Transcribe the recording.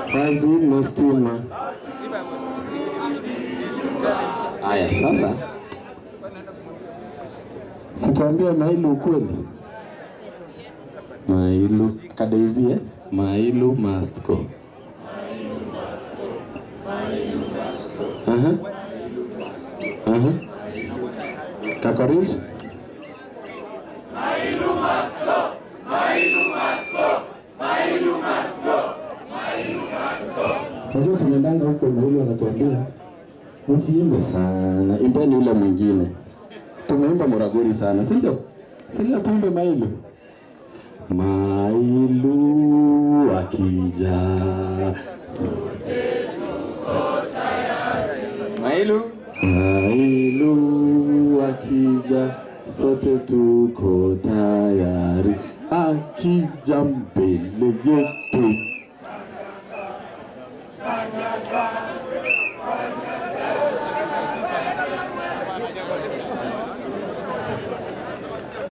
Wazima stima. Aya, sasa sitwambia Mailu ukweli. Mailu kadaizie Mailu must go. Aha. Aha. Kakorir? Unajua tumeendanga huko Mailu anatuambia usiimbe sana, imbeni ule mwingine. Tumeimba Muraguri sana, si ndio? Si ndio tuimbe Mailu? Mailu akija Mailu. Mailu akija, sote tuko tayari, akija mbele yetu